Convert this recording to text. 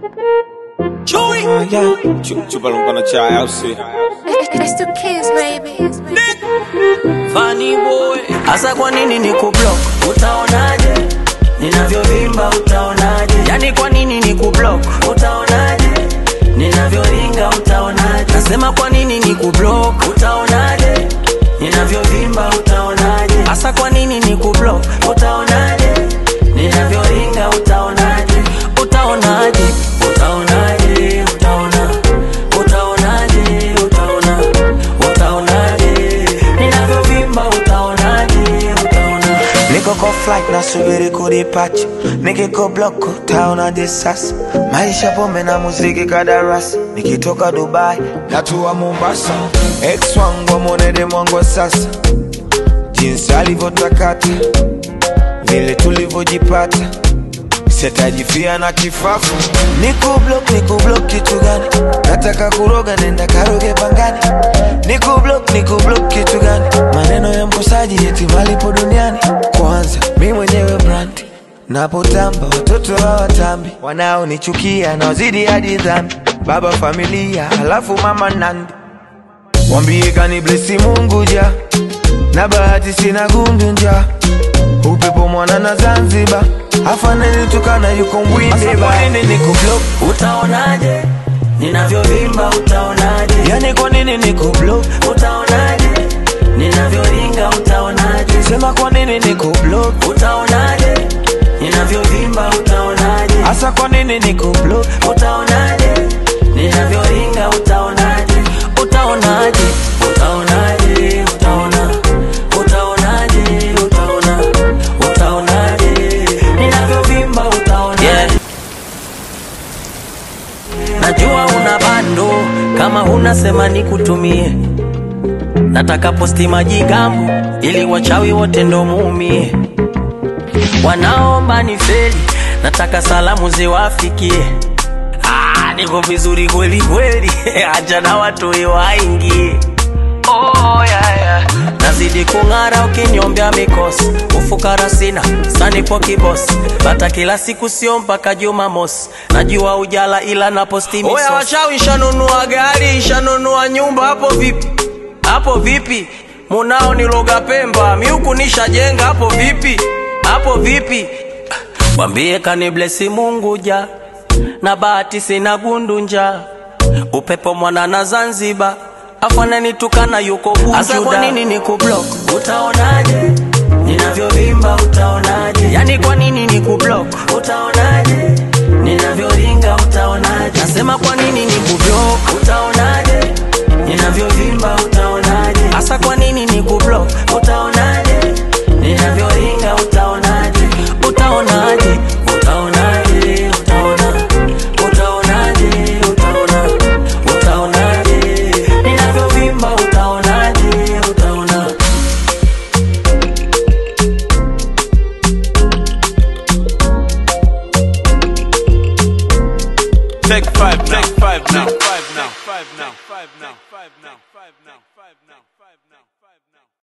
Chewy. Ah, yeah. Chu- Chupa lumpa na chai au si? It's the kids, baby. Funny boy. Asa kwa nini ni kublock? Utaonaje? Ninavyovimba utaonaje? Yani kwa nini ni kublock? Utaonaje? Ninavyoringa utaonaje? Nasema kwa nini ni kublock? Utaonaje? Ninavyovimba utaonaje? Asa kwa nini ni kublock? Utaonaje? Ninavyoringa utaonaje? Utaonaje? Utaonaje? Utaona. Utaonaje? Utaona. Utaonaje? Ninavyovimba utaonaje? Utaona. Niko kwa flight nasubiri kudipacha, nikiko block utaonaje sasa? Maisha pombe na muziki kadarasi, nikitoka Dubai natua Mombasa. Ex wangu amwonede mwangu wa sasa, jinsi alivyotakata, vile tulivyojipata sitajifia na kifafu. Niku block, niku block kitu gani? Nataka kuroga, nenda karoge pangani. Niku block, niku block kitu gani? Maneno ya mkosaji eti malipo duniani. Kwanza mi mwenyewe brand napotamba, watoto hawatambi, wanaonichukia naozidi hadi dhambi. Baba familia, halafu mama nandi, wambie kani blesi Mungu ja na bahati sina gundu nja upepo mwana na Zanzibar afaneni tukana yuko mbwinde ba nini niko block Utaonaje? Ninavyovimba utaonaje? yani kwa nini niko block Utaonaje? Ninavyoringa utaonaje? sema kwa nini niko block Utaonaje? Ninavyovimba utaonaje? hasa kwa nini niko block Utaonaje? Ninavyoringa utaonaje? Utaonaje? Utaonaje? Utaona. Utaonaje? Utaona. Utaonaje? Ninavyovimba utaonaje? Najua una bando kama huna sema nikutumie. Nataka posti majigambo ili wachawi wote ndo muumie. Wanaomba ni feli, nataka salamu ziwafikie. Ah, niko vizuri kweli kweli, acha na watu waingie. Oh, yeah, yeah. Nazidi kung'ara ukinyombea mikosi, ufukara sina sanipo kibosi, bata kila siku sio mpaka Jumamosi. Najua ujala ila na posti misosi. Oya wachawi, shanunua gari, shanunua nyumba, hapo vipi? Hapo vipi? Munao ni loga Pemba, miuku nishajenga, hapo vipi? Hapo vipi? Mwambie kaniblesi Mungu ja na bahati sina gundu nja upepo mwana na Zanzibar afananitukana yuko Bujuda. Asa kwa nini ni kublock? Utaonaje ninavyovimba? Utaonaje? Yani kwa nini ni kublock? Utaonaje ninavyoringa? Utaonaje? Nasema kwa nini ni kublock? Utaonaje ninavyovimba? Utaonaje? Asa kwa nini ni kublock? Utaonaje ninavyoringa? Utaonaje? Utaonaje? Utaonaje? Utaona. Utaonaje? Utaona. Utaonaje? Ninavyovimba utaonaje? Utaona. Take five now. Take five now. Take five now. Take five now.